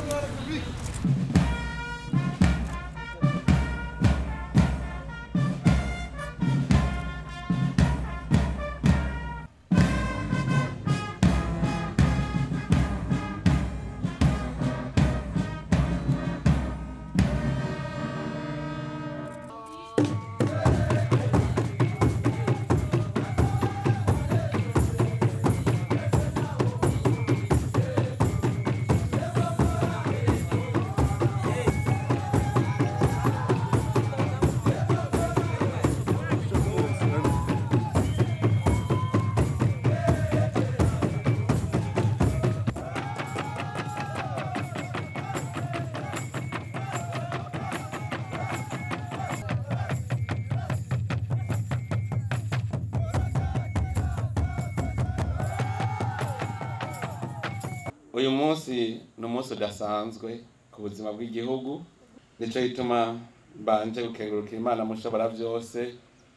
uyu munsi ni umunsi udasanzwe ku buzima bw'igihugu nicyo gituma mbanje gukengurukira imana mushobora byose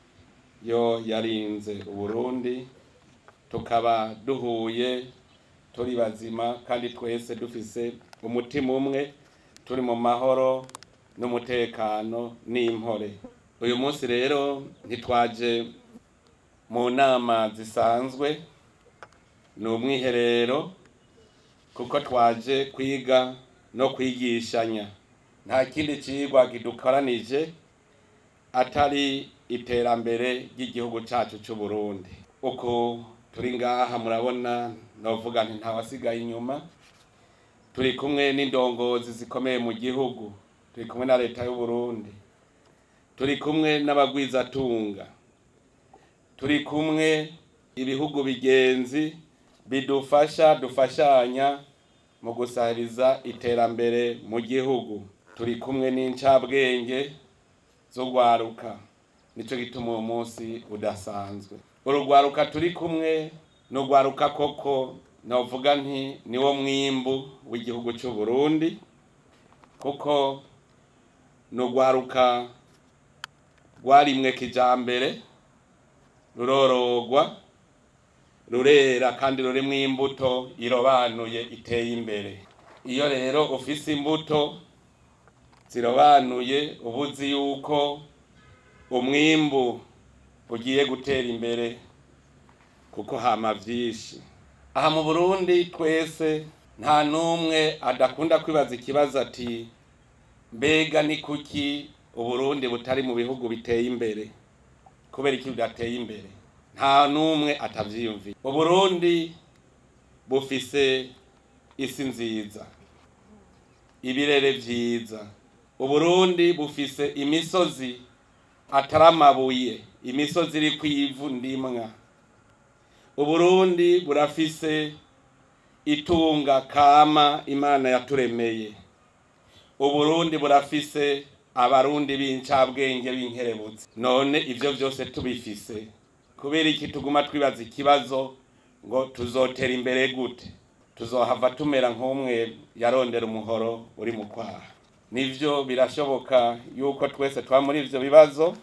yo yarinze uburundi tukaba duhuye turi bazima kandi twese dufise umutima umwe turi mu mahoro n'umutekano n'impore uyu munsi rero ntitwaje mu nama zisanzwe ni umwiherero kuko twaje kwiga no kwigishanya nta kindi cigwa kidukoranije atari iterambere ry'igihugu cacu c'u Burundi uko turi ngaha murabona novuga nti ntawasigaye inyuma turi kumwe n'indongozi zikomeye mu gihugu turi kumwe na leta y'u Burundi turi kumwe n'abagwizatunga turi kumwe ibihugu bigenzi bidufasha dufashanya mu gusahiriza iterambere mu gihugu turi kumwe n'incabwenge z'urwaruka nicyo gituma uwo munsi udasanzwe urugwaruka turi kumwe n'urwaruka koko novuga nti niwo mwimbu w'igihugu cy'u Burundi kuko n'urwaruka rwarimwe kijambere rurorogwa rurera kandi rurimwo imbuto irobanuye iteye imbere iyo rero ufise imbuto zirobanuye uba uzi yuko umwimbu ugiye gutera imbere kuko hama vyinshi aha mu burundi twese nta n'umwe adakunda kwibaza ikibazo ati mbega ni kuki uburundi butari mu bihugu biteye imbere kubera iki budateye imbere nta n'umwe atavyiyumvira uburundi bufise isi nziza ibirere vyiza uburundi bufise imisozi atari amabuye imisozi iri kw'ivu ndimwa uburundi burafise itunga kama imana yaturemeye uburundi burafise abarundi b'incabwenge b'inkerebutsi none ivyo vyose tubifise kubera iki tuguma twibaza ikibazo ngo tuzotera imbere gute tuzohava tumera nk'umwe yarondera umuhoro uri mu kwaha nivyo birashoboka yuko twese twa muri ivyo bibazo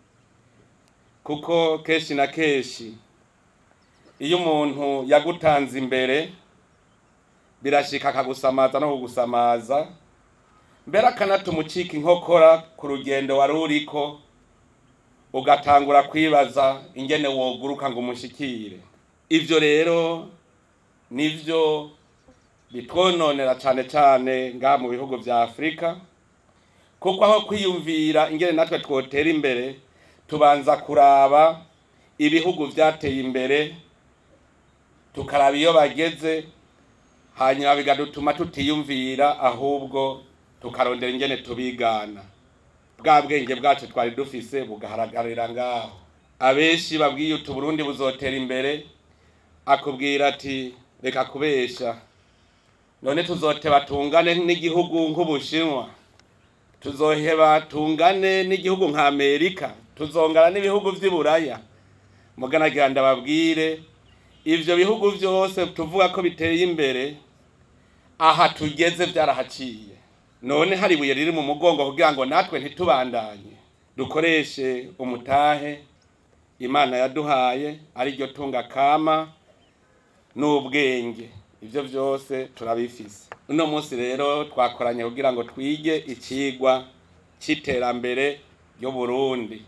kuko kenshi na kenshi iyo umuntu yagutanze imbere birashika akagusamaza no kugusamaza mbere akanatuma ucika inkokora ku rugendo wari uriko ugatangura kwibaza ingene woguruka ngo umushikire ivyo rero nivyo bitwononera cane cane ngaha mu bihugu vya afurika kuko aho kwiyumvira ingene natwe twotera imbere tubanza kuraba ibihugu vyateye imbere tukaraba iyo bageze hanyuma bigadutuma tutiyumvira ahubwo tukarondera ingene tubigana bwa bwenge bwacu twari dufise bugaharagarira ngaho abenshi babwiye uti Burundi buzotera imbere akubwira ati reka kubesha none tuzoteba tungane n'igihugu nk'ubushinwa tuzoheba tungane n'igihugu nka amerika tuzongana n'ibihugu vy'i buraya muganagira ndababwire ivyo bihugu vyose tuvuga ko biteye imbere aha tugeze vyarahaciye none hari ibuye riri mu mugongo kugira ngo natwe ntitubandanye dukoreshe umutahe imana yaduhaye ari ryo tunga kama n'ubwenge ivyo vyose turabifise uno munsi rero twakoranye kugira ngo twige icigwa c'iterambere ry'uburundi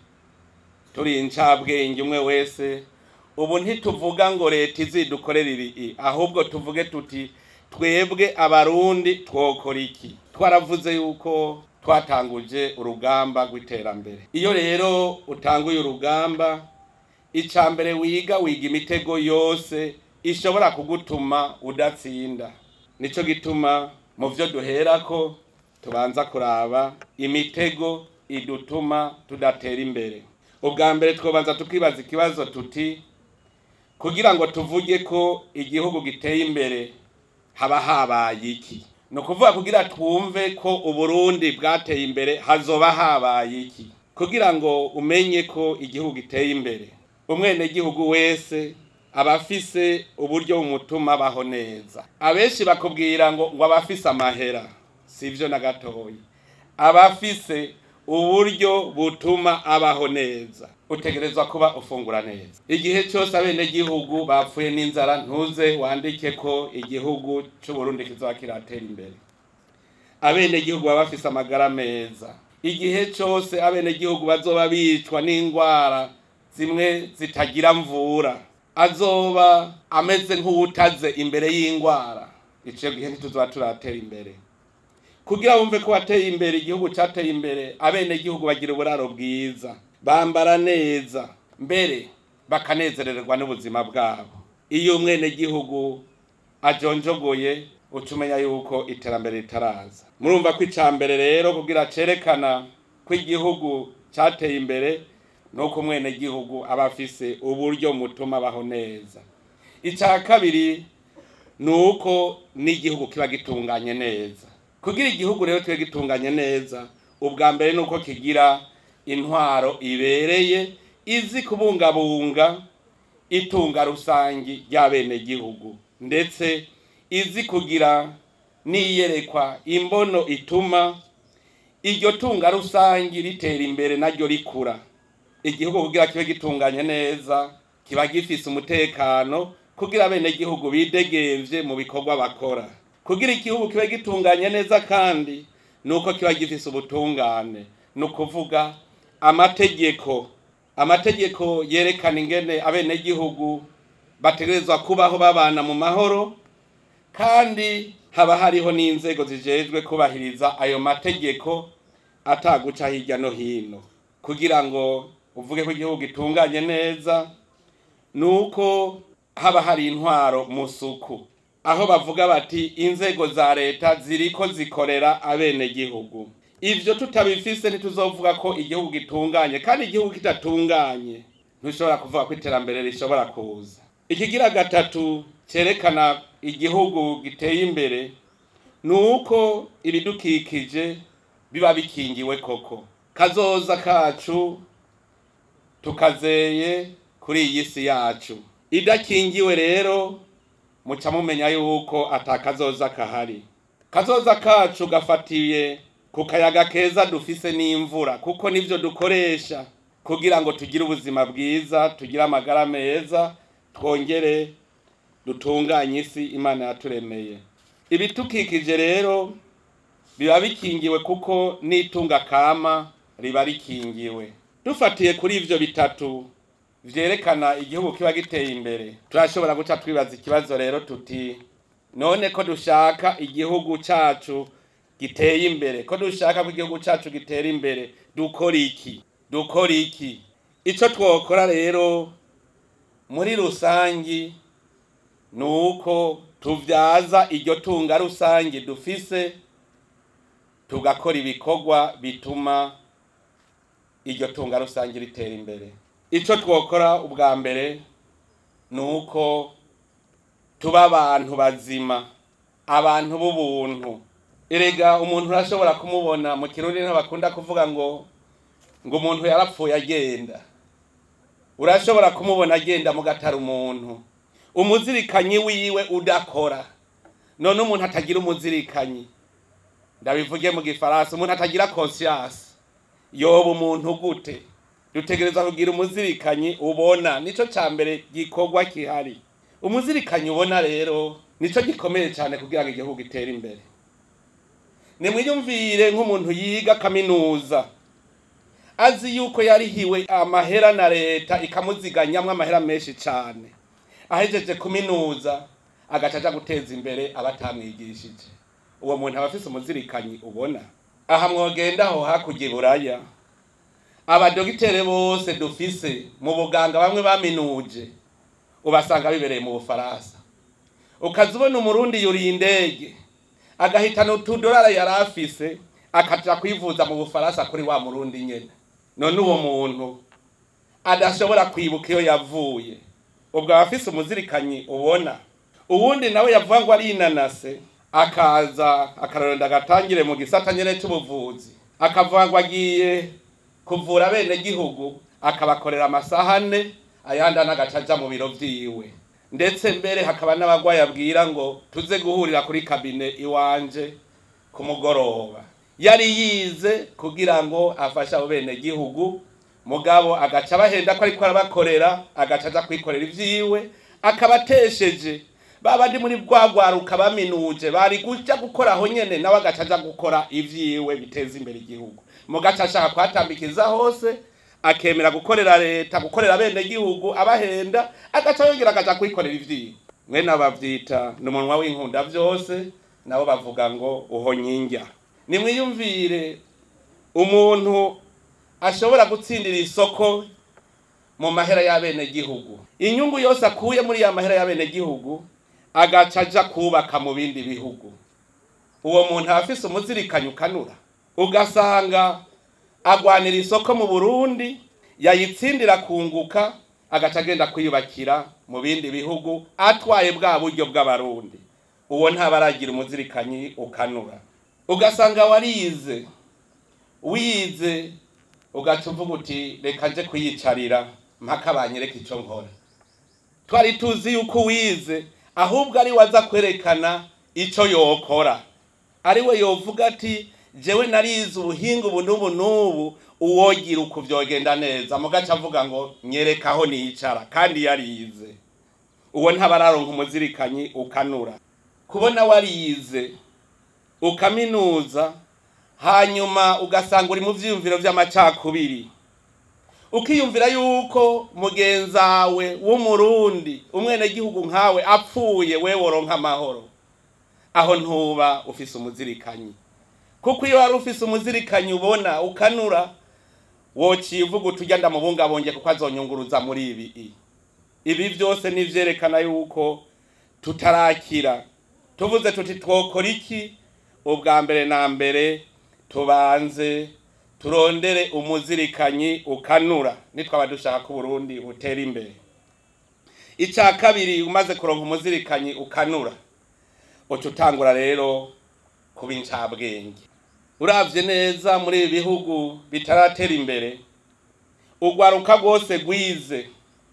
turi incabwenge umwe wese ubu ntituvuga ngo leta izidukorera ibi ahubwo tuvuge tuti twebwe abarundi twokora iki twaravuze yuko twatanguje urugamba rw'iterambere iyo rero utanguye urugamba icya mbere wiga wiga imitego yose ishobora kugutuma udatsinda nicyo gituma mu byo duherako tubanza kuraba imitego idutuma tudatera imbere ubwa mbere twabanza tukibaza ikibazo tuti kugira ngo tuvuge ko igihugu giteye imbere haba habaye iki ni ukuvuga kugira twumve ko uburundi bwateye imbere hazoba habaye iki kugira ngo umenye ko igihugu giteye imbere umwenegihugu wese aba afise uburyo bumutuma abaho neza abenshi bakubwira ngo ngo aba afise amahera si byo na gatoya aba afise uburyo butuma abaho neza utegerezwa kuba ufungura neza igihe cyose abenegihugu bapfuye n'inzara ntuze wandike ko igihugu cy'uburundi kizoba kiratera imbere abenegihugu baba bafise amagara meza igihe cyose abenegihugu bazoba bicwa n'indwara zimwe zitagira mvura azoba ameze nk'uwutaze imbere y'indwara icyo gihe ntituzoba turatera imbere kugira wumve ko wateye imbere igihugu cyateye imbere abenegihugu bagira uburaro bwiza bambara neza mbere bakanezererwa n'ubuzima bwabo iyo umwenegihugu ajonjogoye uca umenya yuko iterambere ritaraza murumva ko icya mbere rero kugira cerekana ko igihugu cyateye imbere nuko umwenegihugu aba afise uburyo mutuma abaho neza icya kabiri ni uko n'igihugu kiba gitunganye neza kugira igihugu rero kibe gitunganye neza ubwa mbere ni uko kigira intwaro ibereye izi kubungabunga itunga rusangi ry'abenegihugu ndetse izi kugira n'iyerekwa imbono ituma iryo tunga rusangi ritera imbere naryo rikura igihugu kugira kibe gitunganye neza kiba gifise umutekano kugira abenegihugu bidegemvye mu bikorwa bakora kugira igihugu kibe gitunganye neza kandi nuko kiba gifise ubutungane ni ukuvuga amategeko amategeko yerekana ingene abenegihugu bategerezwa kubaho babana mu mahoro kandi haba hariho n'inzego zijejwe kubahiriza ayo mategeko ataguca hirya no hino kugira ngo uvuge ko igihugu gitunganye neza ni uko haba hari intwaro mu suku aho bavuga bati inzego za leta ziriko zikorera abenegihugu ivyo tutabifise ntituzovuga ko igihugu gitunganye kandi igihugu kidatunganye ntushobora kuvuga ko iterambere rishobora kuza ikigira gatatu cerekana igihugu giteye imbere ni uko ibidukikije biba bikingiwe koko kazoza kacu tukazeye kuri iyi si yacu idakingiwe rero muca mumenya yuko atakazoza kahari kazoza kacu gafatiye ku kayaga keza dufise n'imvura kuko nivyo dukoresha kugira ngo tugire ubuzima bwiza tugire amagara meza twongere dutunganye isi imana yaturemeye ibitukikije rero biba bikingiwe kuko n'itunga kama riba rikingiwe dufatiye kuri ivyo bitatu vyerekana igihugu kiba giteye imbere turashobora guca twibaza ikibazo rero tuti none ko dushaka igihugu cacu giteye imbere ko dushaka ko igihugu cacu gitera imbere dukora iki dukora iki ico twokora rero muri rusangi ni uko tuvyaza iryo tunga rusangi dufise tugakora ibikorwa bituma iryo tunga rusangi ritera imbere ico twokora ubwa mbere ni uko tuba abantu bazima abantu b'ubuntu erega umuntu urashobora kumubona mu kirundi ntibakunda kuvuga ngo ngo umuntu yarapfuye agenda urashobora kumubona agenda mu gatara umuntu umuzirikanyi wiwe udakora none umuntu atagira umuzirikanyi ndabivuge mu gifaransa umuntu atagira conscience yoba umuntu gute dutegereza kugira umuzirikanyi ubona nico ca mbere gikorwa kihari umuzirikanyi ubona rero nico gikomeye cyane kugira ngo igihugu gitere imbere nimwiyumvire nk'umuntu yiga kaminuza azi yuko yarihiwe amahera na leta ikamuziganyamwo amahera menshi cyane ahejeje kuminuza agaca aja guteza imbere abatamwigishije uwo muntu aba afise umuzirikanyi ubona aha mwogenda aho hakurya iburaya abadogitere bose dufise mu buganga bamwe baminuje ubasanga bibereye mu bufaransa ukaza ubona umurundi yuriye indege agahitana utudorara yari afise akaja kwivuza mu bufaransa kuri wa murundi nyene none uwo muntu adashobora kwibuka iyo yavuye ubwo aba afise umuzirikanyi ubona uwundi nawe yavuga ngo arinanase akaza akarorenda agatangire mu gisata nyene c'ubuvuzi akavuga ngo agiye kuvura bene gihugu akabakorera amasaha ane ayandi anagaca aja mu biro vyiwe ndetse mbere hakaba n'abagwayi abwira ngo tuze guhurira kuri kabine iwanje ku mugoroba yari yize kugira ngo afashe abo bene gihugu mugabo agaca abahenda ko ariko arabakorera agaca aja kwikorera ivyiwe akabatesheje babandi muri bwa rwaruka baminuje bari guca gukora aho nyene nawe agaca aja gukora ivyiwe biteza imbere igihugu mugaca ashaka kuhatambikiza hose akemera gukorera leta gukorera bene gihugu abahenda agaca yongera agaca kwikorera ivyiwe mwene bavyita ni umunwa w'inkunda vyose nabo bavuga ngo uhonyinjya nimwiyumvire umuntu ashobora gutsindira isoko mu mahera y'abene gihugu inyungu yose akuye muri ya mahera y'abene gihugu agaca aja kubaka mu bindi bihugu uwo muntu aba afise umuzirikanyi ukanura ugasanga agwanira isoko mu burundi yayitsindira kunguka agaca agenda kwiyubakira mu bindi bihugu atwaye bwa buryo bw'abarundi uwo ntaba aragira umuzirikanyi ukanura ugasanga warize wize ugaca uvuga uti reka nje kuyicarira mpaka banyereka icyo nkora twari tuzi yuko wize ahubwo ari waza kwerekana icyo yokora ari we yovuga ati jewe narize ubuhinga ubu n'ubu n'ubu uwogira uku byogenda neza mugaca avuga ngo nyereka aho nicara kandi yarize uwo ntaba araronka umuzirikanyi ukanura kubona warize ukaminuza hanyuma ugasanga uri mu vyiyumviro vy'amacakubiri ukiyumvira yuko mugenzawe w'umurundi umwenegihugu nkawe apfuye we woronka amahoro aho ntuba ufise umuzirikanyi kuko iyo wari ufise umuzirikanyi ubona ukanura wocivuga uturya ndamubungabunge kuko azonyunguruza muri ibi ibi byose nivyerekana yuko tutarakira tuvuze tuti twokora iki ubwa mbere na mbere tubanze turondere umuzirikanyi ukanura nitwaba dushaka ko Burundi butera imbere icya kabiri umaze kuronka umuzirikanyi ukanura uca utangura rero kuba incabwenge uravye neza muri ibi bihugu bitaratera imbere urwaruka rwose rwize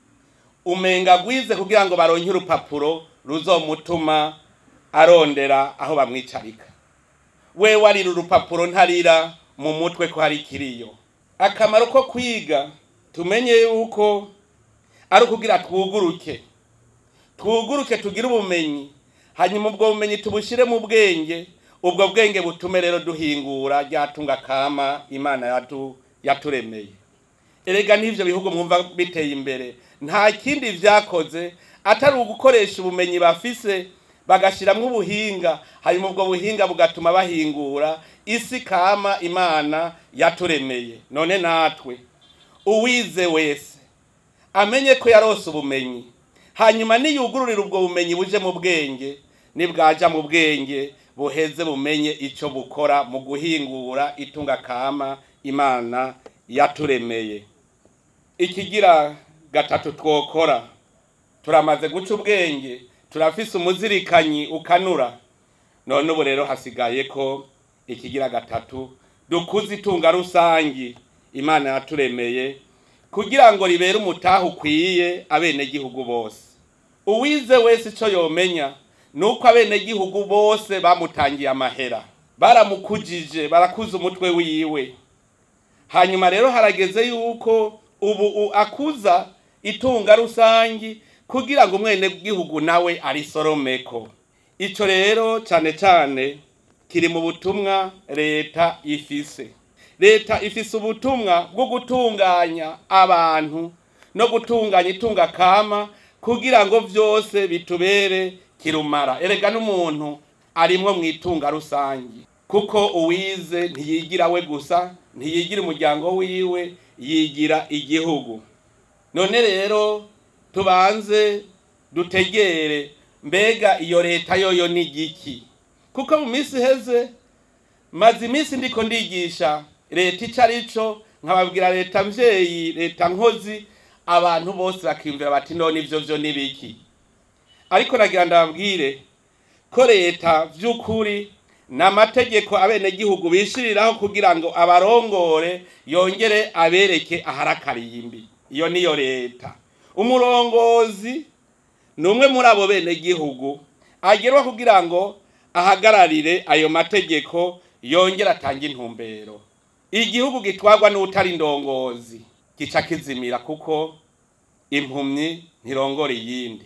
umenga rwize kugira ngo baronke urupapuro ruzomutuma arondera aho bamwicarika we warira urupapuro ntarira mu mutwe ko hari ikiriyo akamaro ko kwiga tumenye yuko ari ukugira twuguruke twuguruke tugire ubumenyi hanyuma ubwo bumenyi tubushyire mu bwenge ubwo bwenge butume rero duhingura ryatunga kama imana yatu yaturemeye erega n'ibyo bihugu mwumva biteye imbere nta kindi byakoze atari ugukoresha ubumenyi bafise bagashyiramo ubuhinga hanyuma ubwo buhinga bugatuma bahingura isi kama imana yaturemeye none natwe uwize wese amenye ko yarose ubumenyi hanyuma niyugururira ubwo bumenyi buje mu bwenge nibwaja mu bwenge buheze bumenye icyo bukora mu guhingura itunga kama imana yaturemeye ikigira gatatu twokora turamaze guca ubwenge turafise umuzirikanyi ukanura none ubu rero hasigaye ko ikigira gatatu dukuze itunga rusangi imana yaturemeye kugira ngo ribere umutaha ukwiye abenegihugu bose uwize wese icyo yomenya ni uko abenegihugu bose bamutangiye amahera baramukujije barakuza umutwe wiwe hanyuma rero harageze yuko ubu akuza itunga rusangi kugira ngo umwenegihugu nawe arisoromeko ico rero cane cane kiri mu butumwa leta ifise leta ifise ubutumwa bwo gutunganya abantu no gutunganya itunga kama kugira ngo vyose bitubere kirumara erega n'umuntu arimwo mu itunga rusangi kuko uwize ntiyigira we gusa ntiyigira umuryango wiwe yigira igihugu none rero tubanze dutegere mbega iyo leta yoyo ni igiki kuko mu minsi iheze maze iminsi ndiko ndigisha leta ico arico nkababwira leta mvyeyi leta nkozi abantu bose bakiyumvira bati none ivyo vyo ni biki ariko nagira ndababwire ko leta vy'ukuri ni amategeko abenegihugu bishiriraho kugira ngo abarongore yongere abereke ahari akarimbi iyo niyo leta umurongozi ni umwe muri abo benegihugu agerwa kugira ngo ahagararire ayo mategeko yongere atange intumbero igihugu gitwarwa n'utari indongozi gica kizimira kuko impumyi ntirongora iyindi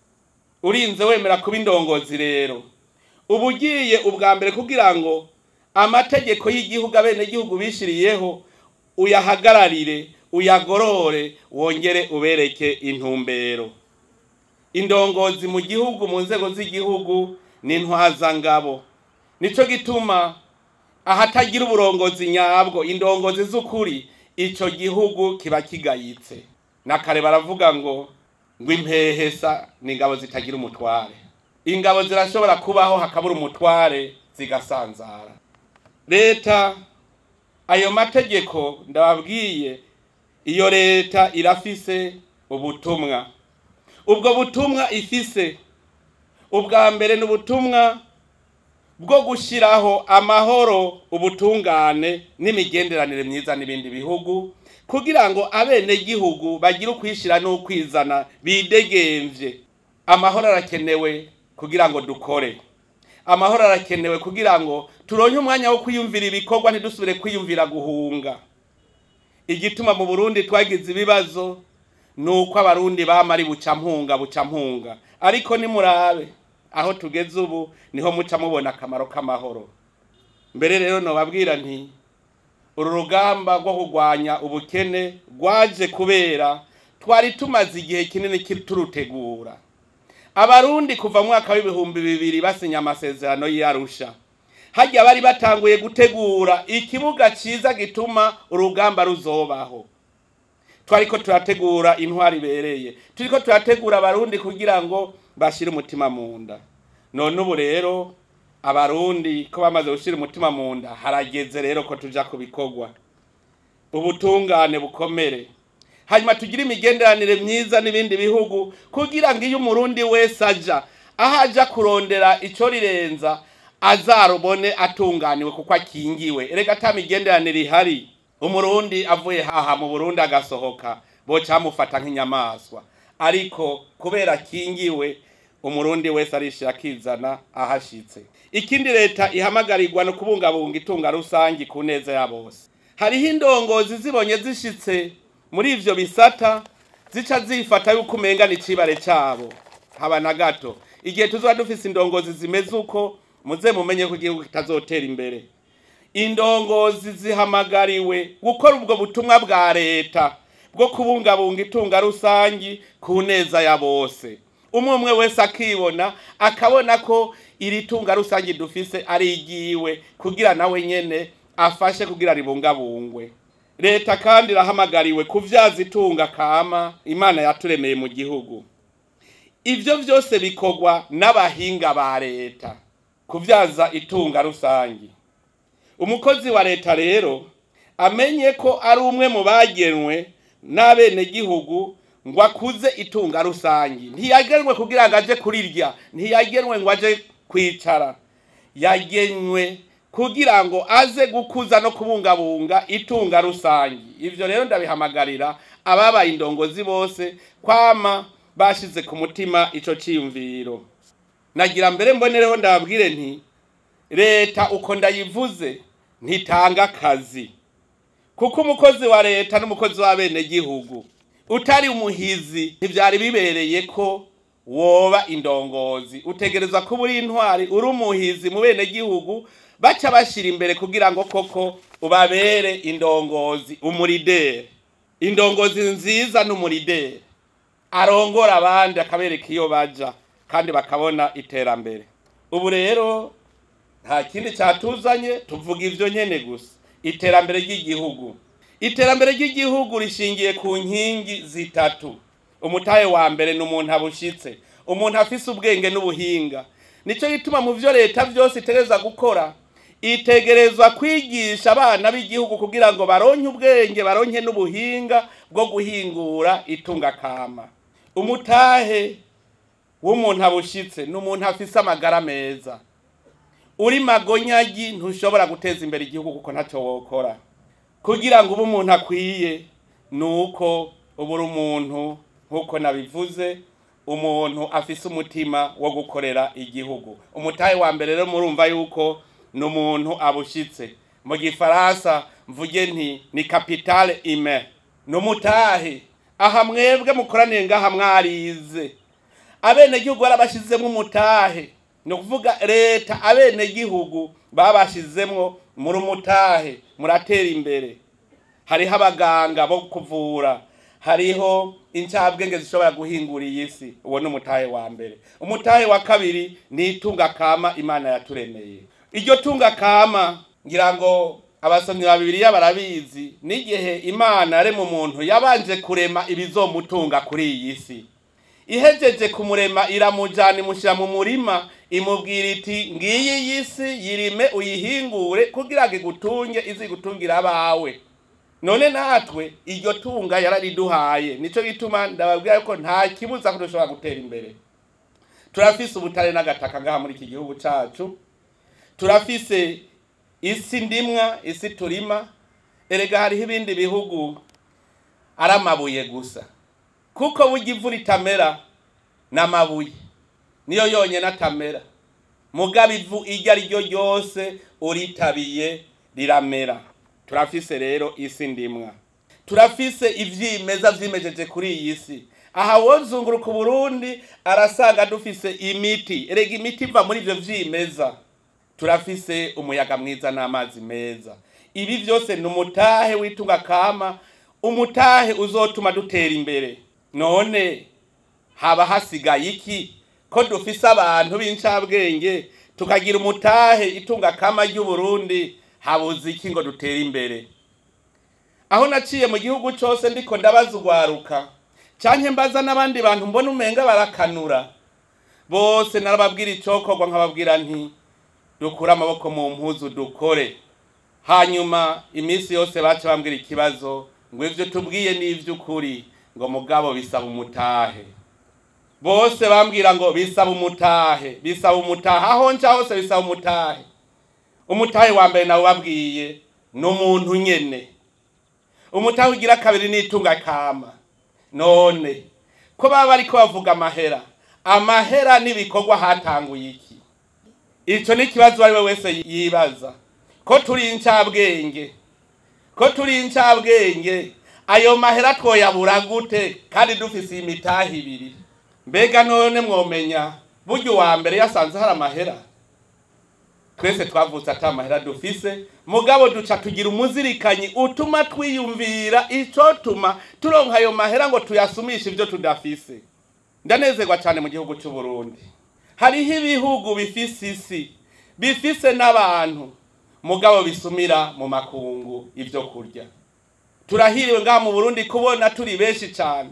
urinze wemera kuba indongozi rero uba ugiye ubwa mbere kugira ngo amategeko y'igihugu abenegihugu bishiriyeho uyahagararire uyagorore wongere ubereke intumbero indongozi mu gihugu mu nzego z'igihugu ni intwazangabo nico gituma ahatagira uburongozi nyabwo indongozi z'ukuri ico gihugu kiba kigayitse nakare baravuga ngo ngo impehesa ni ingabo zitagira umutware ingabo zirashobora kubaho hakabura umutware zigasanzara leta ayo mategeko ndababwiye iyo leta irafise ubutumwa ubwo butumwa ifise ubwa mbere ni ubutumwa bwo gushyiraho amahoro ubutungane n'imigenderanire myiza n'ibindi bihugu kugira ngo abenegihugu bagire ukwishyira n'ukwizana bidegemvye amahoro arakenewe kugira ngo dukore amahoro arakenewe kugira ngo turonke umwanya wo kwiyumvira ibikorwa ntidusubire kwiyumvira guhunga igituma mu burundi twagize ibibazo ni uko abarundi bama ari bucampunga bucampunga ariko nimurabe aho tugeze ubu niho muca mubona akamaro k'amahoro mbere rero nobabwira nti uru rugamba rwo kurwanya ubukene rwaje kubera twari tumaze igihe kinini turutegura abarundi kuva mu mwaka w'ibihumbi bibiri basinya amasezerano y'arusha hajya bari batanguye gutegura ikibuga cyiza gituma urugamba ruzobaho twariko turategura intwari ibereye turiko turategura abarundi kugira ngo bashire umutima mu nda none ubu rero abarundi ko bamaze gushira umutima mu nda harageze rero ko tuja ku bikorwa ubutungane bukomere hanyuma tugire imigenderanire myiza n'ibindi bihugu kugira ngo iyo umurundi wese aja aho aja kurondera ico rirenza azarubone atunganiwe kuko akingiwe erega ata migenderanire ihari umurundi avuye haha mu burundi agasohoka boca bamufata nk'inyamaswa ariko kubera akingiwe umurundi wese arishira akizana ahashitse ikindi leta ihamagarirwa no kubungabunga itunga rusangi ku neza ya bose hariho indongozi zibonye zishitse muri ivyo bisata zica zifata yuko umenga ni icibare cabo haba na gato igihe tuzoba dufise indongozi zimeze uko muze mumenye ko igihugu kitazotera imbere indongozi zihamagariwe gukora ubwo butumwa bwa leta bwo kubungabunga itunga rusangi ku neza ya bose umwe umwe wese akibona akabona ko iri tunga rusangi dufise ari igiwe kugira nawe nyene afashe kugira ribungabungwe leta kandi irahamagariwe kuvyaza itunga kama imana yaturemeye mu gihugu ivyo vyose bikorwa n'abahinga ba leta kuvyaza itunga rusangi umukozi wa leta rero amenye ko ari umwe mu bagenwe n'abenegihugu ngo akuze itunga rusangi ntiyagenwe kugira ngo aje kurirya ntiyagenwe ngo aje kwicara yagenwe kugira ngo aze gukuza no kubungabunga itunga rusangi ivyo rero ndabihamagarira ababaye indongozi bose kwama bashize ku mutima ico ciyumviro nagira mbere mbonereho ndababwire nti leta uko ndayivuze ntitanga akazi kuko umukozi wa leta n'umukozi w'abenegihugu utari umuhizi ntivyari bibereye ko woba indongozi utegerezwa kuba uri intwari uri umuhizi mu bene gihugu baca bashira imbere kugira ngo koko ubabere indongozi umurideri indongozi nziza n'umurideri arongora abandi akabereka iyo baja kandi bakabona iterambere ubu rero nta kindi cyatuzanye tuvuga ivyo nyene gusa iterambere ry'igihugu iterambere ry'igihugu rishingiye ku nkingi zitatu umutahe wa mbere ni umuntu abushitse umuntu afise ubwenge n'ubuhinga nico gituma mu vyo leta vyose itegereza gukora itegerezwa kwigisha abana b'igihugu kugira ngo baronke ubwenge baronke n'ubuhinga bwo guhingura itunga kama umutahe w'umuntu abushitse ni umuntu afise amagara meza uri magonyagi ntushobora guteza imbere igihugu kuko ntacyo wokora kugira ngo ube umuntu akwiye ni uko uba uri umuntu nk'uko nabivuze umuntu afise umutima wo gukorera igihugu umutahe wa mbere rero murumva yuko ni umuntu abushitse mu gifaransa mvuge nti ni kapitale ime ni umutahe aha mwebwe mukoraniye ngaha mwarize abenegihugu barabashizemo umutahe ni ukuvuga leta abenegihugu babashizemwo muri umutahe muratera imbere hariho abaganga bo kuvura hariho incabwenge zishobora guhingura iyi si uwo ni umutahe wa mbere umutahe wa kabiri ni itunga kama imana yaturemeye iryo tunga kama ngira ngo abasomyi ba bibiliya barabizi n'igihe imana yarema umuntu yabanje kurema ibizomutunga kuri iyi si ihejeje kumurema iramujana imushyira mu murima imubwira iti ngiyi iyi si yirime uyihingure kugira ngo igutunge izigutungira abawe none natwe iryo tunga yarariduhaye nico gituma ndababwira yuko nta kibuza ko dushobora gutera imbere turafise ubutare n'agataka ngaha muri iki gihugu cacu turafise isi ndimwa isi turima erega hariho ibindi bihugu ari amabuye gusa kuko burya ivu ritamera n'amabuye niyo yonyine atamera mugabo ivu iryo ari ryo ryose uritabiye riramera turafise rero isi ndimwa turafise ivyimeza vyimejeje kuri iyi si aha wozunguruka uburundi arasanga dufise imiti erega imiti iva muri ivyo vyimeza turafise umuyaga mwiza n'amazi meza ibi vyose ni umutahe w'itunga kama umutahe uzotuma dutera imbere none haba hasigaye iki ko dufise abantu b'incabwenge tukagira umutahe itunga kama ry'uburundi habuze iki ngo dutere imbere aho naciye mu gihugu cose ndiko ndabaza ugwaruka canke mbaza n'abandi bantu mbona umenga barakanura bose narababwira icokorwa nkababwira nti dukure amaboko mu mpuzu dukore hanyuma iminsi yose baca bambwira ikibazo ngo ivyo tubwiye ni ivy'ukuri ngo mugabo bisaba umutahe bose bambwira ngo bisaba umutahe bisaba umutahe aho nca hose bisaba umutahe umutahe wa mbere nawe babwiye ni umuntu nyene umutahe ugira kabiri n'itunga kama none ko baba bariko bavuga amahera amahera n'ibikorwa hatanguye iki ico ni ikibazo ari we wese yibaza ko turi incabwenge ko turi incabwenge ayo mahera twoyabura gute kandi dufise imitahe ibiri mbega none mwomenya burya uwa mbere yasanze hari amahera twese twavutse ata mahera dufise mugabo duca tugira umuzirikanyi utuma twiyumvira icotuma turonka ayo mahera ngo tuyasumishe ivyo tudafise ndanezerwa cyane mu gihugu cy'u Burundi hariho ibihugu bifise isi bifise n'abantu mugabo bisumira mu makungu ivyo kurya turahiriwe ngaha mu Burundi kubona turi benshi cyane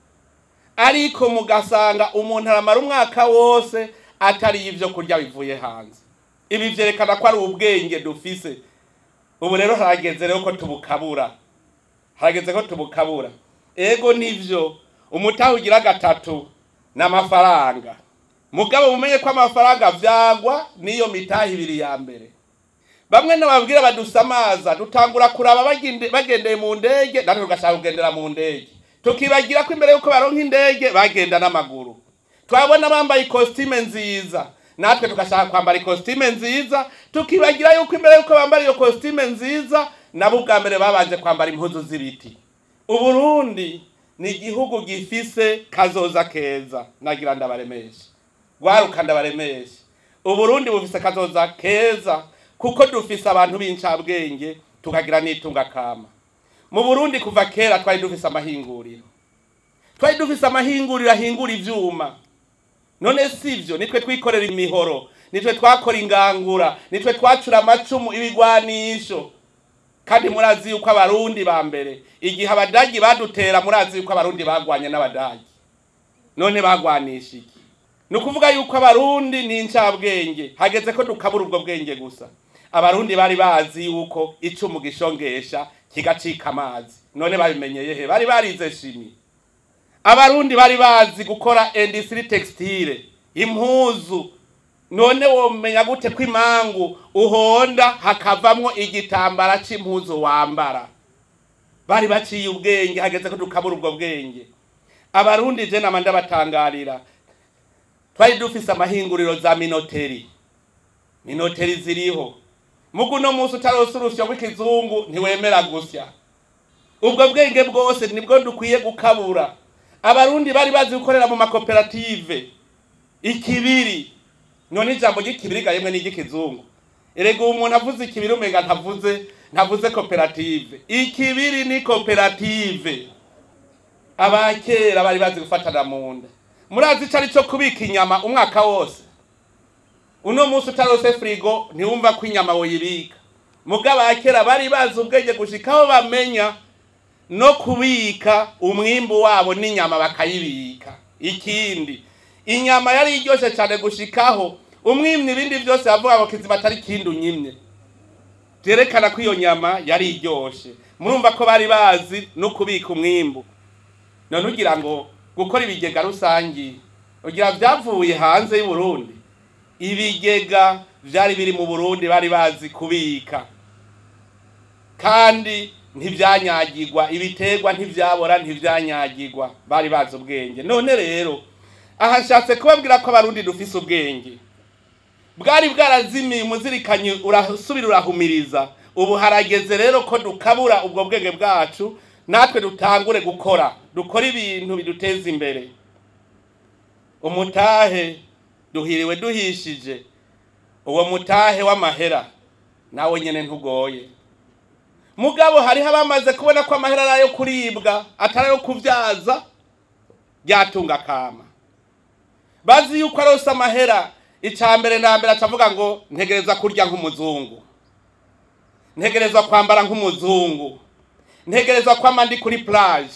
ariko mugasanga umuntu aramara umwaka wose atari ivyo kurya bivuye hanze ibi vyerekana ko ari ubwenge dufise ubu rero harageze rero ko tubukabura harageze ko tubukabura ego nivyo umutahe ugira gatatu n'amafaranga mugabo mumenye ko amafaranga vyagwa niyo mitahe ibiri ya mbere bamwe nababwira badusamaza dutangura kuraba bagende- bagendeye mu ndege natwe tugashaka kugendera mu ndege tukibagira ko imbere yuko baronka indege bagenda n'amaguru twabona bambaye ikositime nziza natwe tugashaka kwambara ikositime nziza tukibagira yuko imbere yuko bambara iyo kositime nziza nabo ubwa mbere babanje kwambara impuzu z'ibiti uburundi ni igihugu gifise kazoza keza nagira ndabaremeshe rwaruka ndabaremeshe uburundi bufise kazoza keza kuko dufise abantu b'incabwenge tukagira n'itunga kama mu burundi kuva kera twari dufise amahinguriro twari dufise amahinguriro ahingura ivyuma none sivyo nitwe twikorera imihoro nitwe twakora ingangura nitwe twacura amacumu ibigwanisho kandi murazi yuko abarundi ba mbere igihe abadagi badutera murazi yuko abarundi bagwanye n'abadagi none bagwanisha iki ni ukuvuga yuko abarundi ni incabwenge hageze ko dukabura ubwo bwenge gusa abarundi bari bazi yuko icumu gishongesha kigacika amazi none babimenyeye he bari barize shimi abarundi bari bazi gukora industry textile impuzu none womenya gute ko imangu uhonda hakavamwo igitambara c'impuzu wambara bari baciye ubwenge hageze ko dukabura ubwo bwenge abarundi je nama ndabatangarira twari dufise amahinguriro za minoteri minoteri ziriho mugu no munsi utarose urusyo rw'ikizungu ntiwemera gusya ubwo bwenge bwose nibwo dukwiye gukabura abarundi bari bazi gukorera mu makoperative ikibiri none ijambo ry'ikibiri gahemwe n'iry'ikizungu erega uwo umuntu avuze ikibiri umenga ntavuze ntavuze koperative ikibiri ni koperative abakera bari bazi gufatana mu nda murazi ico ari cyo kubika inyama umwaka wose uno munsi utarose firigo ntiwumva ko inyama woyibika muga abakera bari bazi ubwenge gushika aho bamenya no kubika umwimbu wabo n'inyama bakayibika ikindi inyama yari iryoshe cyane gushikaho umwimye ibindi byose yavuga ngo kizima atari ikindi unyimye byerekana ko iyo nyama yari iryoshe murumva ko bari bazi no kubika umwimbu none ugira ngo gukora ibigega rusangi ugira byavuye hanze y'u Burundi ibigega byari biri mu Burundi bari bazi kubika kandi ntibyanyagirwa ibiterwa ntibyabora ntibyanyagirwa bari bazi ubwenge none rero aha nshatse kubabwira ko abarundi dufise ubwenge bwari bwarazimiye umuzirikanyi urasubira urahumiriza ubu harageze rero ko dukabura ubwo bwenge bwacu natwe dutangure gukora dukora ibintu biduteza imbere umutahe duhiriwe duhishije uwo mutahe w'amahera nawe nyene ntugoye mugabo hariho abamaze kubona ko amahera ari ayo kuribwa atari ayo kubyaza byatunga kama bazi yuko arose amahera icya mbere na mbere acavuga ngo ntegereza kurya nk'umuzungu ntegereza kwambara nk'umuzungu ntegereza kwama ndi kuri plage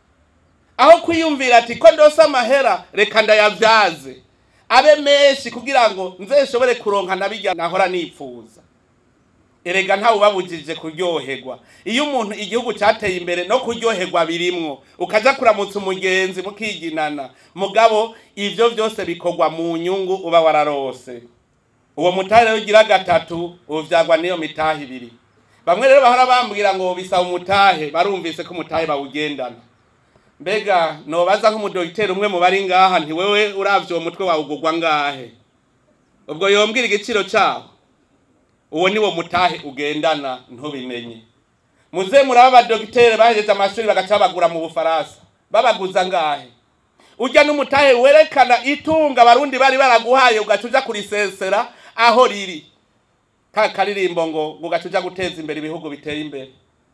aho kwiyumvira ati ko ndose amahera reka ndayavyaze abe menshi kugira ngo nzeshobore kuronka nabirya nahora nipfuza erega ntawe ubabujije kuryoherwa iyo umuntu igihugu cyateye imbere no kuryoherwa birimwo ukaja kuramutsa umugenzi mukiginana mugabo ivyo vyose bikorwa mu nyungu uba wararose uwo mutahe rero ugira gatatu uvyagwa n'iyo mitahe ibiri bamwe rero bahora bambwira ngo bisaba umutahe barumvise ko umutahe bawugendana mbega nobaza nk'umudogiteri umwe mu bari ngaha nti wewe uravye uwo mutwe wawe ugurwa ngahe ubwo yombwira igiciro cawo uwo niwo mutahe ugendana ntubimenye muze muraba abadogiteri bahejeje amashuri bagaca babagura mu bufaransa babaguza ngahe ujya n'umutahe werekana itunga abarundi bari baraguhaye ugaca uja kurisesera aho riri ka karirimbo ngo ugaca uja guteza imbere ibihugu biteye imbere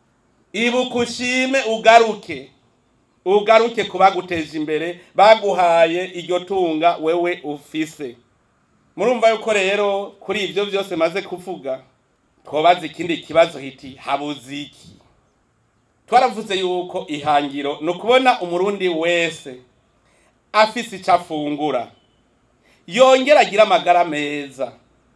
ibuka ushime ugaruke ugaruke ku baguteje imbere baguhaye iryo tunga wewe ufise murumva yuko rero kuri ibyo byose maze kuvuga twobaza ikindi kibazo hiti habuze iki twaravuze yuko ihangiro ni ukubona umurundi wese afise icyo afungura yongera agira amagara meza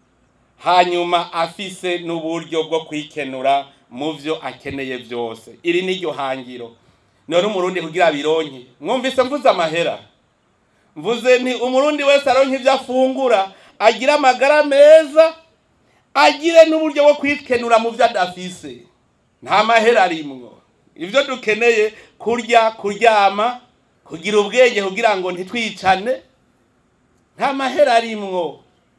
hanyuma afise n'uburyo bwo kwikenura mu byo akeneye byose iri ni ryo hangiro none umurundi kugira bironke mwumvise mvuze amahera mvuze nti umurundi wese aronke ibyo afungura agire amagara meza agire n'uburyo bwo kwikenura mu byo adafise nta mahera arimwo ibyo dukeneye kurya kuryama kugira ubwenge kugira ngo ntitwicane nta mahera arimwo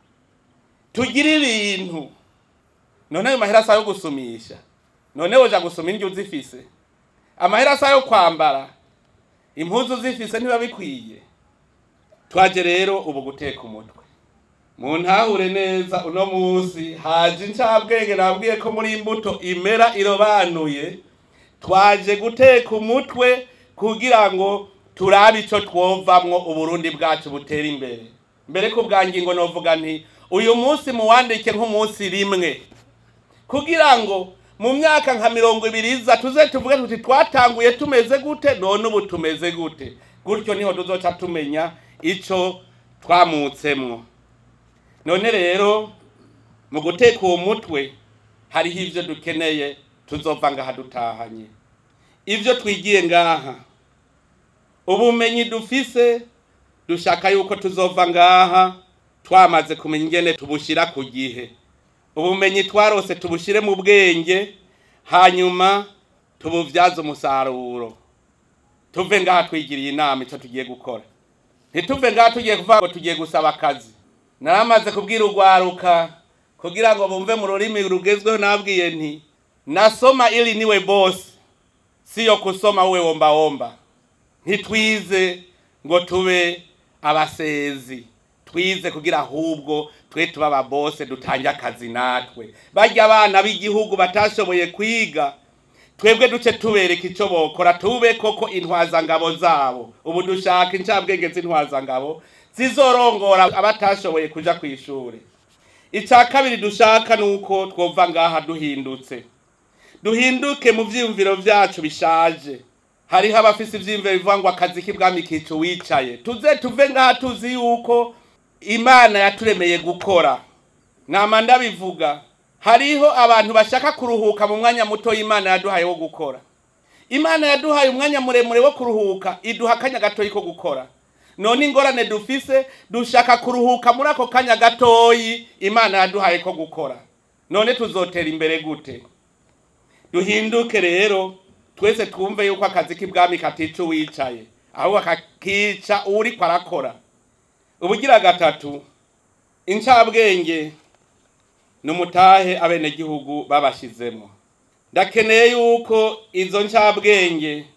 tugire ibintu none ayo mahera asa yo gusumisha none woja gusoma indyo uzifise amahera asa yo kwambara impuzu zifise ntiba bikwiye twaje rero ubu guteka umutwe mu ntahure neza uno munsi haje incabwenge nabwiye ko muri imbuto imera irobanuye twaje guteka umutwe kugira ngo turabe ico twovamwo uburundi bwacu butera imbere mbere ku bwa ngingo novuga nti uyu munsi muwandike nk'umunsi rimwe kugira ngo mu myaka nka mirongo ibiri iza tuze tuvuge tuti twatanguye tumeze gute none ubu tumeze gute gutyo niho tuzoca tumenya ico twamutsemwo none rero mu guteka uwo mutwe hariho ivyo dukeneye tuzova ngaha dutahanye ivyo twigiye ngaha ubumenyi dufise dushaka yuko tuzova ngaha twamaze kumenya ingene tubushira ku gihe ubumenyi twarose tubushire mu bwenge hanyuma tubuvyaze umusaruro tuve ngaha twigiriye inama ico tugiye gukora ntituve ngaha tugiye kuvuga ngo tugiye gusaba akazi naramaze kubwira urwaruka kugira ngo bumve mu rurimi rugezweho nabwiye nti nasoma ili niwe bosi siyo kusoma uwe womba womba ntitwize ngo tube abasezi twize kugira ahubwo twe tuba ababose dutange akazi natwe barya abana b'igihugu batashoboye kwiga twebwe duce tubereka icyo bokora tube koko intwazangabo zabo ubu dushaka incabwenge z'intwazangabo zizorongora abatashoboye kuja ku ishuri icya kabiri dushaka ni uko twova ngaha duhindutse duhinduke mu vyiyumviro vyacu bishaje hariho abafise ivyiyumviro bivuga ngo akazi k'ibwami kica uwicaye tuze tuve ngaha tuzi yuko imana yaturemeye gukora nama ndabivuga hariho abantu bashaka kuruhuka mu mwanya muto imana yaduhaye wo gukora imana yaduhaye umwanya muremure wo kuruhuka iduha akanya gatoyi ko gukora none ingorane dufise dushaka kuruhuka muri ako kanya gatoyi imana yaduhaye ko gukora none tuzotera imbere gute duhinduke rero twese twumve yuko akazi k'ibwami katica uwicaye ahubwo kakica uriko arakora ubugira gatatu incabwenge ni umutahe abenegihugu babashizemo ndakeneye yuko izo ncabwenge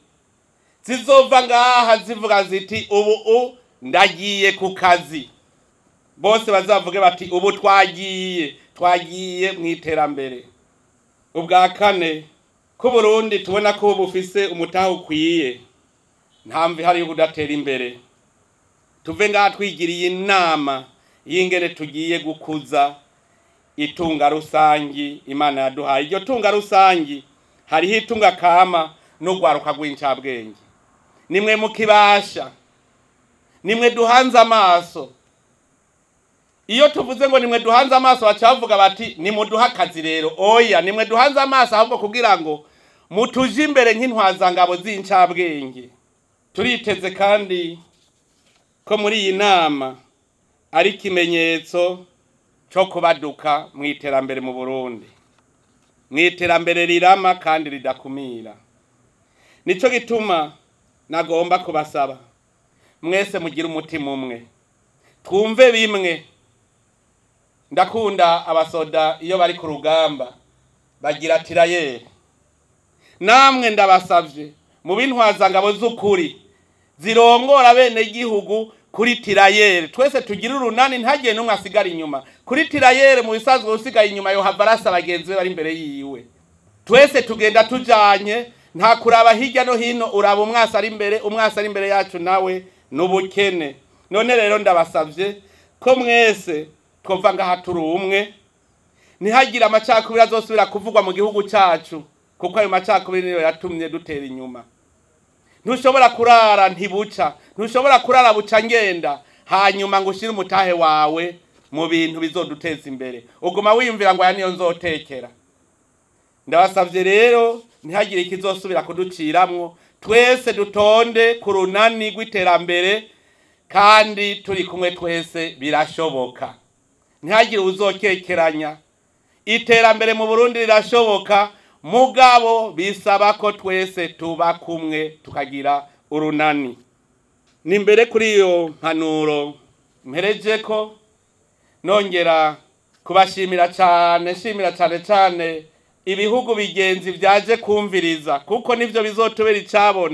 zizova ngaha zivuga ziti ubu u ndagiye ku kazi bose bazavuge bati ubu twagiye twagiye mu iterambere ubwa kane ko Burundi tubona ko bufise umutahe ukwiye ntamvi hari yo kudatera imbere tuve ngaha twigiriye inama y'ingene tugiye gukuza itunga rusangi imana yaduhaye iryo tunga rusangi hariho itunga kama n'urwaruka rw'incabwenge nimwe mukibasha nimwe duhanze amaso iyo tuvuze ngo nimwe duhanze amaso bacavuga bati nimuduhe akazi rero oya nimwe duhanze amaso ahubwo kugira ngo mutuje imbere nk'intwazangabo z'incabwenge turiteze kandi ko muri iyi nama ari ikimenyetso cyo kubaduka mu iterambere mu burundi mu iterambere rirama kandi ridakumira nicyo gituma nagomba kubasaba mwese mugire umutima umwe twumve bimwe ndakunda abasoda iyo bari ku rugamba bagira tirayeri namwe ndabasabye mu b'intwazangabo z'ukuri zirongora bene gihugu kuri tirayeri twese tugire urunani ntagire n'umwe asigara inyuma kuri tirayeri mu bisanzwe usigaye inyuma yohava arasa bagenzi be bari imbere yiwe twese tugenda tujanye nta kuraba hirya no hino uraba umwasi ari imbere umwasi ari imbere yacu nawe n'ubukene none rero ndabasabye ko mwese twumva ngaha turi umwe ntihagire amacakubiri azosubira kuvugwa mu gihugu cyacu kuko ayo macakubiri niyo yatumye dutera inyuma ntushobora kurara ntibuca ntushobora kurara buca ngenda hanyuma ngo ushyire umutahe wawe mu bintu bizoduteza imbere uguma wiyumvira ngo aya niyo nzotekera ndabasabye rero ntihagire ikizosubira kuduciramwo twese dutonde ku runani rw'iterambere kandi turi kumwe twese birashoboka ntihagire uzokekeranya iterambere mu burundi rirashoboka mugabo bisaba ko twese tuba kumwe tukagira urunani ni mbere kuri iyo mpanuro mpereje ko nongera kubashimira cyane shimira cyane cyane ibihugu bigenzi byaje kumviriza kuko nibyo bizotubera icabona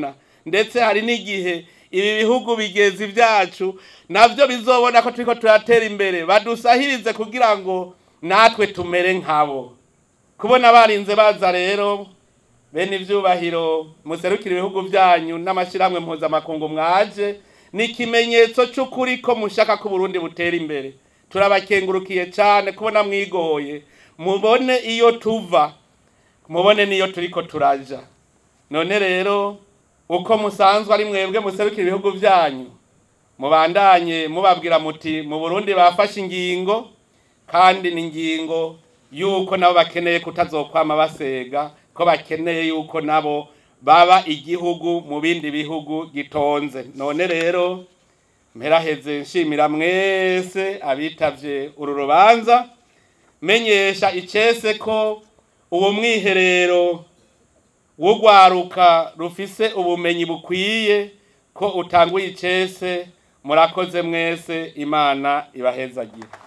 ndetse hari n'igihe ibi bihugu bigezi byacu navyo bizobona ko turiko turatera imbere badusahirize kugira ngo natwe tumere nkabo kubona barinze baza rero bene ivyubahiro muserukira ibihugu byanyu n'amashyirahamwe mpuzamakungu mwaje ni ikimenyetso c'ukuri ko mushaka ko Burundi butera imbere turabakengurukiye cyane kubona mwigoye mubone iyo tuva mubone n'iyo turiko turaja none rero uko musanzwe ari mwebwe muserukira ibihugu byanyu mubandanye mubabwira muti mu Burundi bafashe ingingo kandi ni ingingo yuko nabo bakeneye kutazokwama basega ko bakeneye yuko nabo baba igihugu mu bindi bihugu gitonze none rero mperaheze nshimira mwese abitavye uru rubanza menyesha icese ko uwo mwiherero w'urwaruka rufise ubumenyi bukwiye ko utanguye icese murakoze mwese imana ibahezagira